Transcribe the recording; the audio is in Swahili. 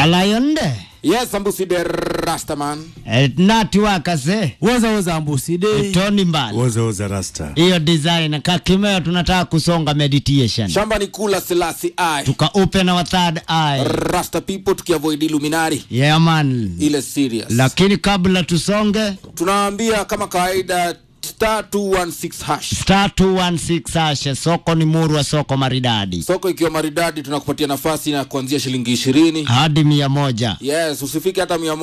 alayonde yes ambusi de rastaman natiwakase woza woza ambuside toni mbali Woza woza rasta. hiyo design kakimeo tunataka kusonga meditation shamba ni kula selasi ai tuka open our third eye rasta people tukiavoid illuminari yeah man ile serious lakini kabla tusonge tunaambia kama kawaida star 216 hash star 216 ashe soko ni murwa soko maridadi soko ikiwa maridadi tunakupatia nafasi na kuanzia shilingi ishirini hadi mia moja yes usifike hata mia